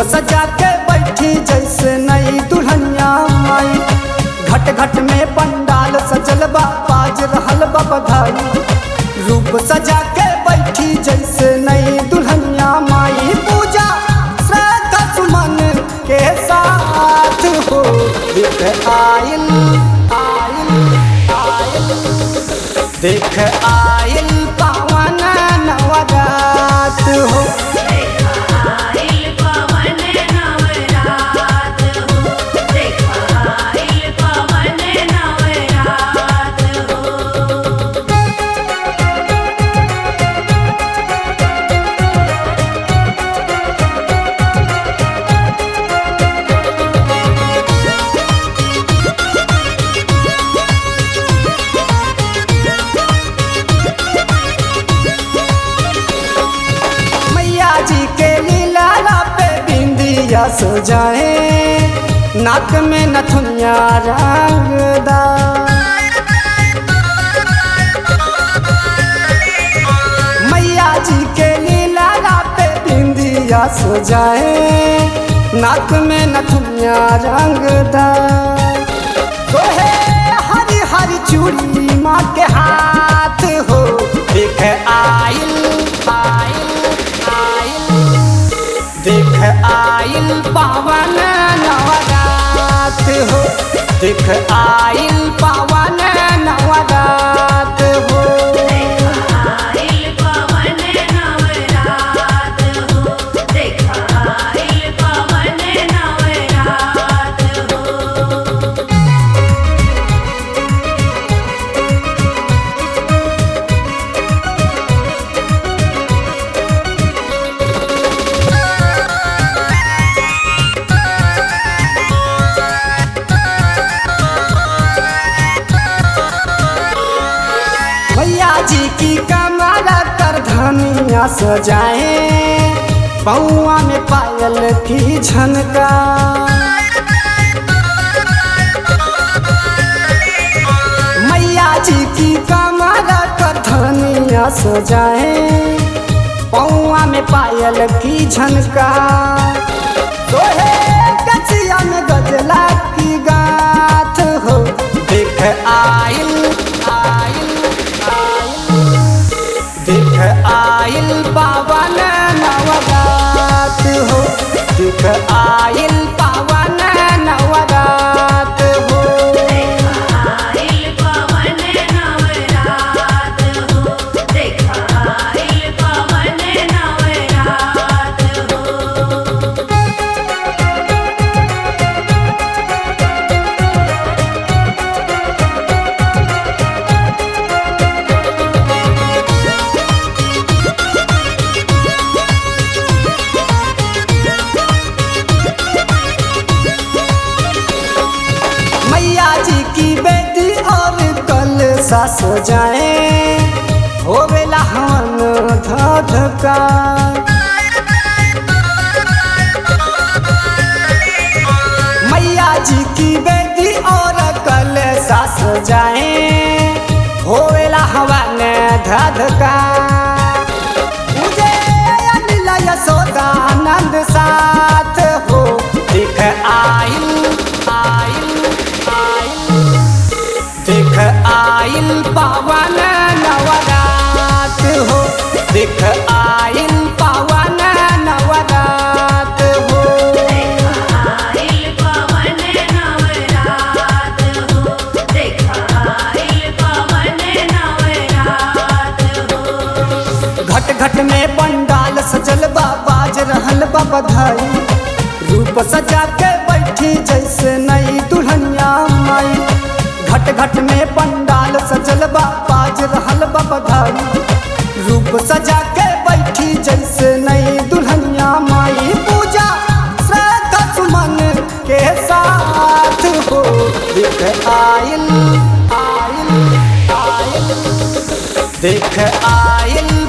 सजा के बैठी जैसे नई दुल्हनिया माई घट घट में पंडाल सजल बा बाज रहल बा बधाई रूप सजा के बैठी जैसे नई दुल्हनिया माई पूजा श्रद्धा सुमन के साथ हो देख आयल आयल आयल देख आयल पावन नवरात हो आइल पवन नवरात हो देखाइल पवन नवरात हो मैया जी के लीला पे बिंदिया सजाए नाक में नथुनिया रंगदा मैया जी के लीला पे बिंदिया सजाए नाक में नथुनिया रंगदा तोहे हरी हरी चूड़ी माँ के हाथ हो देख आइल आइल आइल देख आइल पावन नवरात हो देख आइल पावन नवरात हो देखाइल पवन नवरात हो देखाइल पवन नवरात हो भैया जी की कमरा कर धनिया सजाए पौआ में पायल की झनका मैया जी की कमरा कर धनिया सजाए पौआ में पायल की झनका तोहे कचिया में गजला की गाथ हो देख आइल आइल आइल देख आइल पावन नवरात हो देख आइल पावन नवरात हो देखाइल पवन नवरात हो देखाइल पवन नवरात हो मैया जी की बेटी और कल सास जाए होवेला हवन धधका मैया जी की बेटी और कल सास जाए होवेला हवन धधका मुझे अनिल यशोदानंद साथ हो दिख आइल आइल आइल दिख आइल पावन नवरात हो दिख आइल पावन नवरात हो देखाइल पवन नवरात हो देखाइल पवन नवरात हो घट घट में पंडाल सजल बा बाज रहल बा बधाई रूप सजा के बैठी जैसे नई दुल्हनिया माई घट घट में पंडाल सजल बा बाज रहल बा बधाई रूप सजा के बैठी जैसे नई दुल्हनिया माई पूजा श्रद्धा सुमन के साथ हो देख आइल आइल आइल देख आइल